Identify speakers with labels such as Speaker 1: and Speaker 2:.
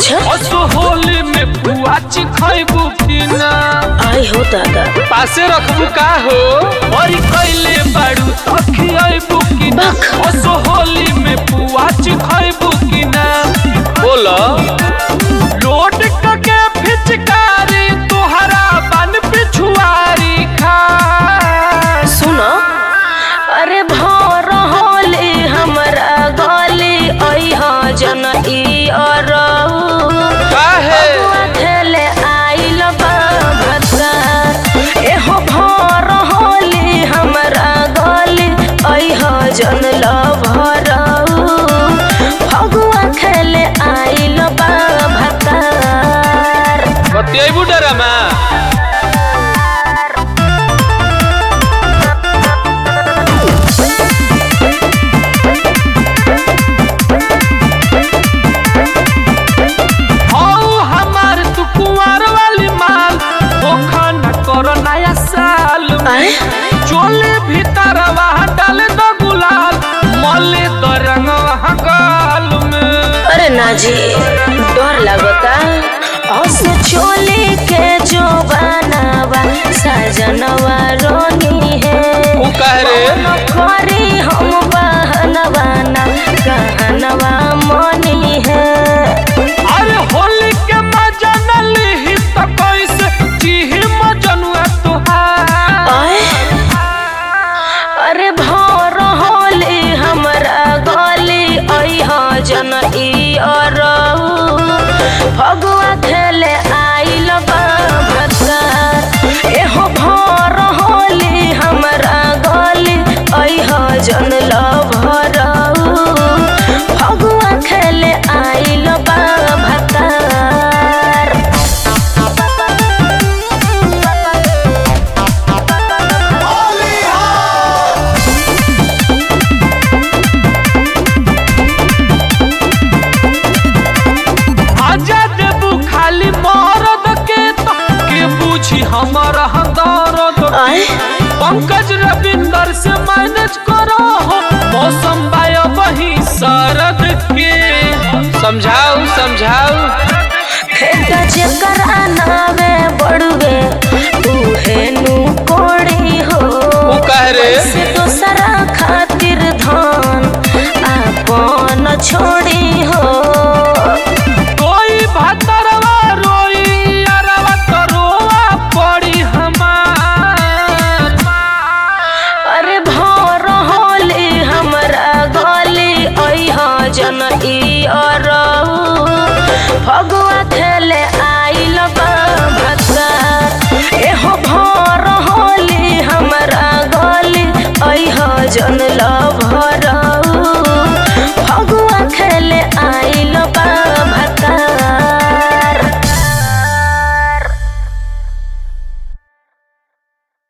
Speaker 1: अच्छा
Speaker 2: असो होली में पुआ चिखैबू कि ना
Speaker 1: आई हो दादा
Speaker 2: पासे रखबू का हो और कैले बाड़ू तखियबू कि ना
Speaker 1: बक।
Speaker 2: असो होली में पुआ चिखैबू कि ना बोल लोट के फिचकारी तोहरा बन पिछुआरी खा
Speaker 1: सुनो अरे भर होली हमरा गली अइहा जन ई अरऊ
Speaker 2: काहे
Speaker 1: बबुआ खेले आइल बा भत्ता एहो भर होली हमरा गली अइहा जन ल भरऊ फगुआ खेले आइल बा भत्तार
Speaker 2: बतियबू डरामा हौ हमार तू कुंवर वाली माल धोखा न करो नया साल में
Speaker 1: आए
Speaker 2: चोले भीतर वहाँ डाले दो गुलाल मले दो रंग वहाँ गाल में
Speaker 1: अरे ना जी डर लगता हस चोली के जो बनावा सजनवा रोनी है
Speaker 2: ऊ कह रे
Speaker 1: कौन करी हम बहनवा ना कहनवा मनी है
Speaker 2: अरे होली के मजा न लिही तो कैसे जीही मजनुआ तुहार
Speaker 1: आए अरे भर होली हमरा गली अइहा जन ई अरऊ फगुआ खेले आइल बा भत्तार एहो भर होली हमरा गली अइहा जन ल भरऊ फगुआ खेले आइल बा भत्तार
Speaker 2: आजा देबू खाली मरद के तो के पूछी हमर दर्द
Speaker 1: आए
Speaker 2: पंकज रविंदर से मैनेज करो हो मौसम बाया वही शरद के समझाऊ समझाऊ
Speaker 1: खेत जेकर नावे बड़ुए उहे नु कोड़ी हो
Speaker 2: ऊ कह रे
Speaker 1: से दोसरा खातिर धन आपन छोड़ी हो
Speaker 2: कोई भतरवा रोई अरवा तरोवा पड़ी हमार
Speaker 1: अरे भर होली हमरा गली अइहा जन ई अरऊ फगुआ खेले आइल बा भत्तार एहो भर होली हमरा गली अइहा जन ल भर